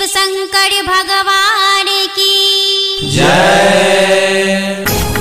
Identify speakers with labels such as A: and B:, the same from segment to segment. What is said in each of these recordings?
A: शिव शंकर भगवान की
B: जय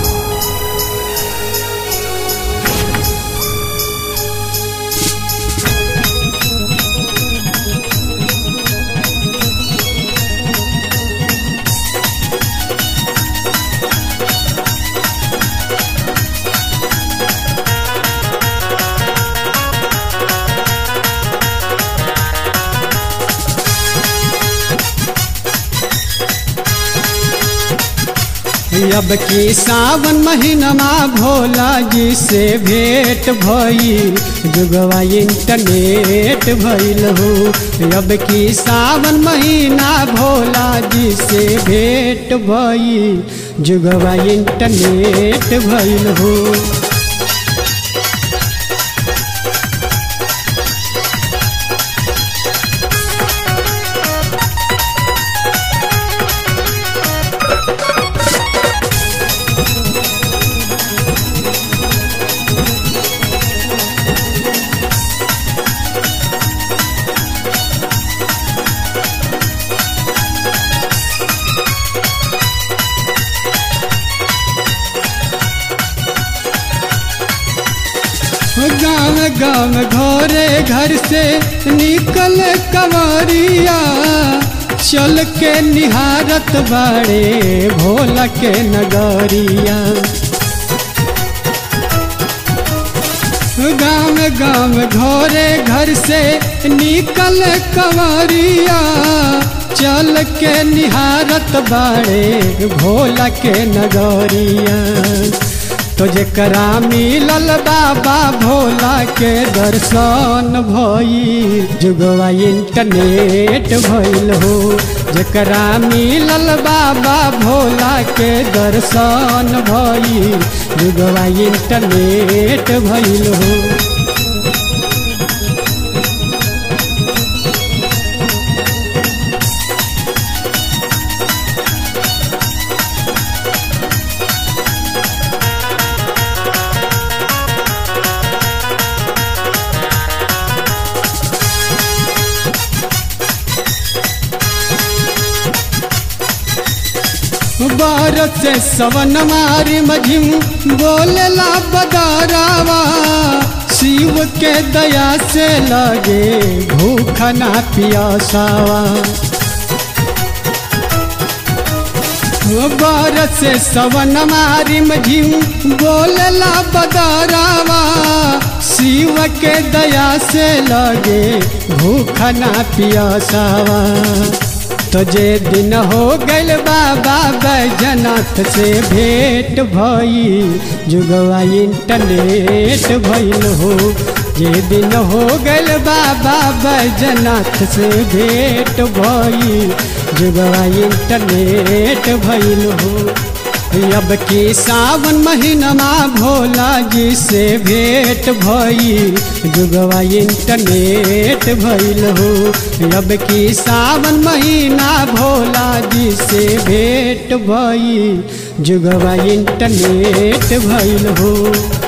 C: अब की सावन महीनमा भोला जी से भेंट भइल जुगवा इंटरनेट भइल हो अब की सावन महीना भोला जी से भेंट भइल जुगवा इंटरनेट भइल हो गाँव गाँव घरे घर से निकल कवरिया चल के निहारत बाड़े भोला के नगरिया गाँव गाँव घरे घर से निकल कवरिया चल के निहारत बाड़े भोला के नगरिया तो जकरा मिलल बाबा भोला के दर्शन भइल जुगवा इंटरनेट भइल हो जकरा मिलल बाबा भोला के दर्शन भइल जुगवा इंटरनेट भइल हो बारत से सवन मारी मझिम बोलेला बदारावा शिव के दया से लगे भूख ना पियासावा बारत से सवन मारी मझिम बोलेला बदारावा शिव के दया से लगे भूख ना पियासावा तो जे दिन हो गल बाबा बैजनाथ से भेंट भई जुगवा इंटरनेट भइल हो जे दिन हो गल बाबा बैजनाथ से भेंट भई जुगवा इंटरनेट भइल हो अब की सावन महीनमा भोला जी से भेंट भइल जुगवा इंटरनेट भइल हो अब की सावन महीना भोला जी से भेंट भइल जुगवा इंटरनेट भइल हो